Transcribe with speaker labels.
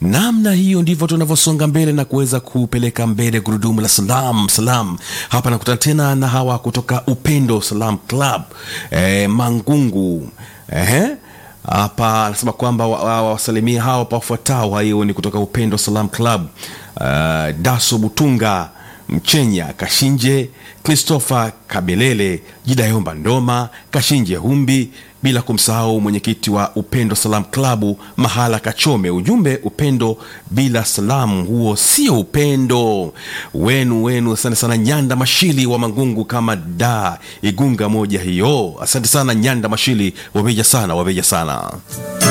Speaker 1: namna hiyo ndivyo tunavyosonga mbele na kuweza kupeleka mbele gurudumu la salam salam hapa nakutana tena na hawa kutoka upendo salam club e, mangungu Ehe. hapa anasema kwamba wasalimia wa, wa, hawa pawafuatao hiyo ni kutoka upendo salam club uh, daso butunga mchenya kashinje christopher kabelele jidayomba ndoma kashinje humbi bila kumsahau mwenyekiti wa upendo salam klabu mahala kachome ujumbe upendo bila salamu huo sio upendo wenu wenu asante sana nyanda mashili wa mangungu kama da igunga moja hiyo asante sana nyanda mashili wabeja sana wabeja sana